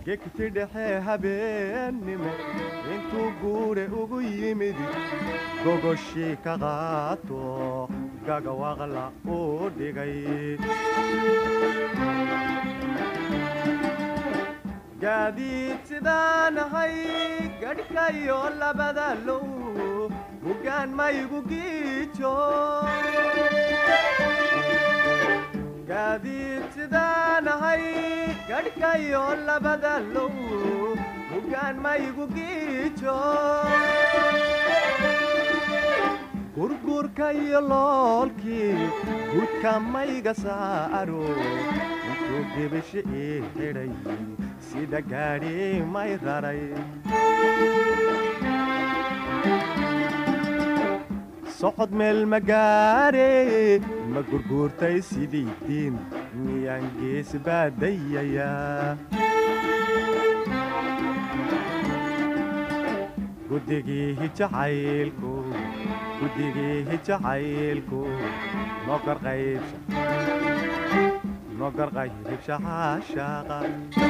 gegti dhexe habeennimo intuu guure ugu yimid gogoshii ka qaato gagawaqla uu dhigay gaadiid sidaan ahay gadhkayo labada low hoggaan maygu giijo gaadiid sidaan ahay gadhkayo labada low hoggaan maygu giijo gurgurka iyo loolkii gudka mayga saaro intuu gebisho ii xidhay sida gaadhi may raray socod meel magaare ma gurguurtay sidii diin miyaan gees baadayayaa guddigiihi jacaylku guddigiihi jacaylku nogar qaybsha nogar qaybsha caashaaqa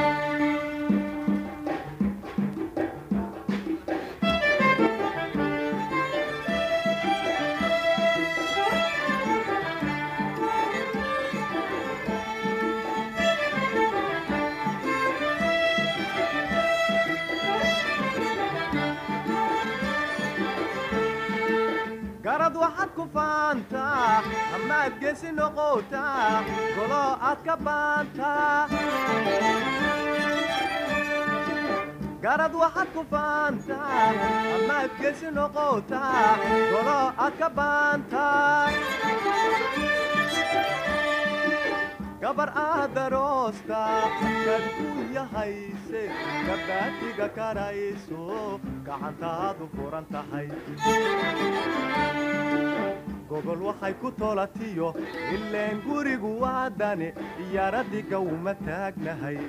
garad waxaad ku faantaa amaad gesi noqotaa golo aad ka baantaa garad waxaad ku faantaa amaad gesi noqotaa golo aad ka baantaa gabar aad daroosta kad ku yahayse gabaadiga karayso gacantaadu furan tahay gogol waxay ku tolatiyo ileen gurigu waadane iyaradiga uma taagnahay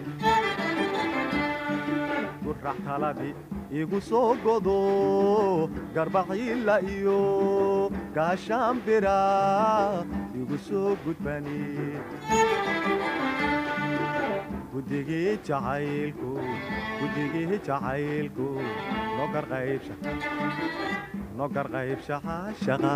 gurax taladii igu soo godo garbaciila iyo gaashaanbira igu soo gudbani guddigii jacaylku guddigii jacaylku nogar qaybsha nogar qaybsha caashaqa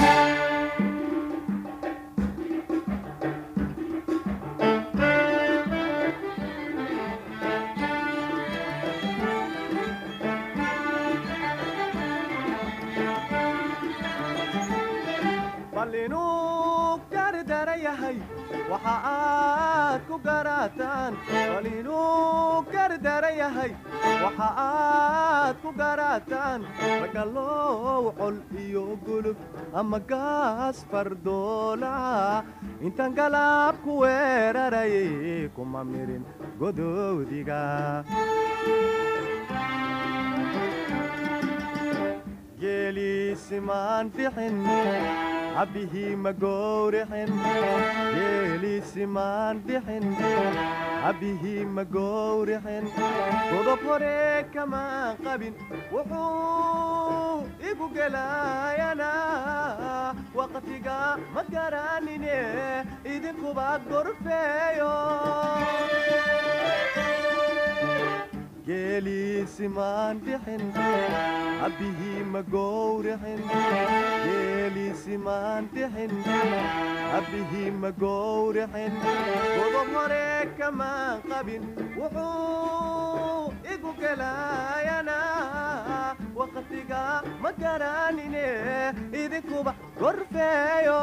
bal inuu gardara yahay waxa aad ku garataan bal inuu gardara yahay waxa aad ku garataan ragalow col iyo gulub ama gaas fardoola intaan galaab ku weeraray kuma mirin godoodiga geeliisimaan dhixin cabbihii ma gowrixin geeliisimaan dhixin cabbihii ma gowrixin godob hore kamaan qabin wuxuu igu gelayanaa waqtiga ma garanine idinkuba gorfeeyo geeliisimaan dhixin cabbihii ma gowrixin geeliisimaan dhixin cabbihii ma gowrixin godob hore kamaan qabin wuxuu igu gelayanaa waqtiga ma garanine idinkuba gorfeeyo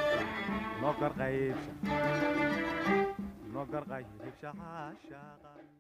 nogar qaybsha nogar qaybsha caashaaqa